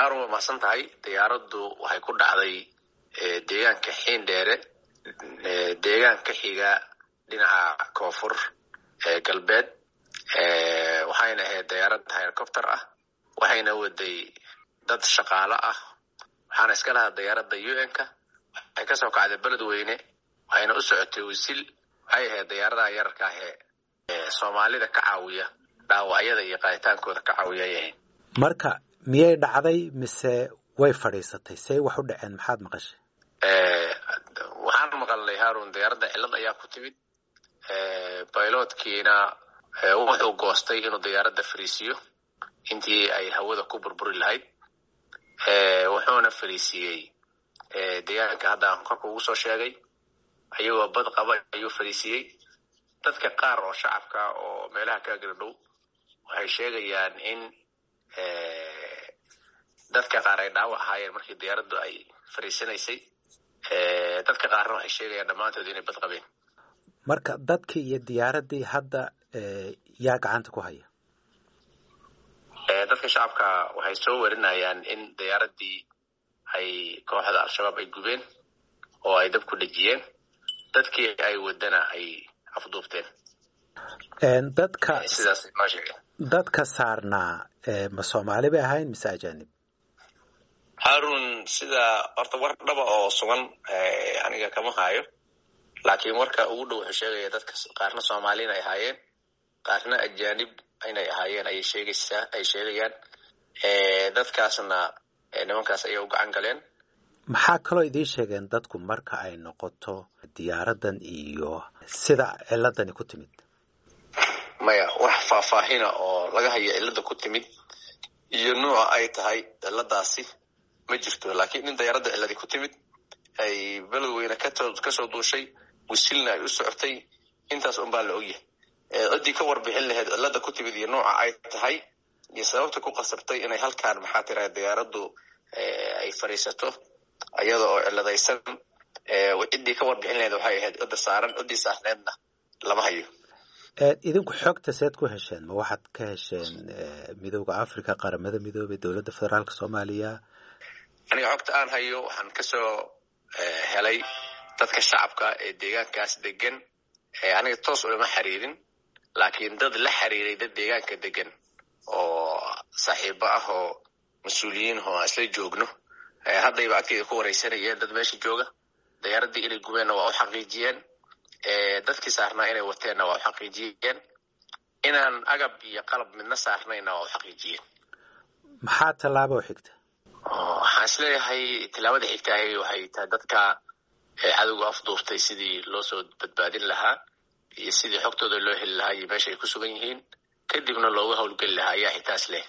haarun waa mahadsan tahay diyaaraddu waxay ku dhacday deegaanka xiindheere deegaan ka xiga dhinaca koonfur galbeed waxayna ahayd diyaarad helicopter ah waxayna waday dad shaqaalo ah waxaana iska lahaa diyaaradda u n-ka waxay kasoo kacday beledweyne waxayna u socotay wisil waxay ahayd diyaaradaha yararka ah ee soomaalida ka caawiya dhaawacyada iyo qaaditaankooda ka caawiya ay ahayd marka miyay dhacday mise way fadhiisatay say wax u dhaceen maxaad maqashay waxaan maqalnay haarun diyaaradda cillad ayaa ku timid baylotkiina wuxuu goostay inuu diyaaradda fariisiyo intii ay hawada ku burburi lahayd wuxuuna fariisiiyey deegaanka hadda aan korka ugu soo sheegay ayagoo bad qaba ayuu fariisiiyey dadka qaar oo shacabka oo meelaha kaagala dhow waxay sheegayaan in dadka qaar ay dhaawac ahaayeen markii diyaaraddu ay fariisanaysay dadka qaarna waxay sheegayaan dhammaantood inay bad qabeen marka dadkii iyo diyaaraddii hadda yaa gacanta ku haya dadka shacabka waxay soo warinayaan in diyaaraddii ay kooxda al-shabaab ay gubeen oo ay dab ku dhejiyeen dadkii ay wadana ay afduubteen dadka sidaas noo sheegeen dadka saarnaa ma soomaali bay ahayn mise ajanib harun sida horta war dhaba oo sugan aniga kama haayo laakiin warka ugu dhow wuxuu sheegaya dadka qaarna soomaali inay ahaayeen qaarna ajanib inay ahaayeen ayay sheegaysaa ay sheegayaan dadkaasna nimankaas ayay u gacan galeen maxaa kaloo idiin sheegeen dadku marka ay noqoto diyaaraddan iyo sida ciladani ku timid maya wax faahfaahina oo laga hayo cilada ku timid iyo nuuca ay tahay ciladaasi ma jirto laakiin in diyaaradda ciladi ku timid ay beledweyne kasoo duushay wisilna ay u socotay intaas unbaa la ogyahay ciddii ka warbixin lahayd cilada ku timid iyo nuuca ay tahay iyo sababta ku qasabtay inay halkaan maxaa tira diyaaraddu ay fadhiisato iyada oo ciladaysan ciddii ka warbixin lahayd waxay ahayd cidda saaran ciddii saarneedna lama hayo idinku xogta seed ku hesheen ma waxaad ka hesheen midooda africa qaramada midoobey dowladda federaalka soomaaliya aniga xogta aan hayo waxaan kasoo helay dadka shacabka ee deegaankaas degan aniga toos ulama xiriirin laakiin dad la xiriiray dad deegaanka degan oo saaxiibo ah oo mas-uuliyiin oo aan isla joogno haddayba agteyda ku wareysanayeen dad meesha jooga diyaaraddii inay gubeenna waa u xaqiijiyeen dadkii saarnaa inay wateenna waa u xaqiijiyeen inaan agab iyo qalab midna saarnayna waa u xaqiijiyeen maxaa tallaaba u xigta waxaan isleeyahay tillaabada xigtahay waxay tahay dadka cadowga afduuftay sidii loo soo badbaadin lahaa iyo sidii xogtooda loo heli lahaa iyo meesha ay ku sugan yihiin kadibna looga howlgeli lahaa ayaa xigtaas leh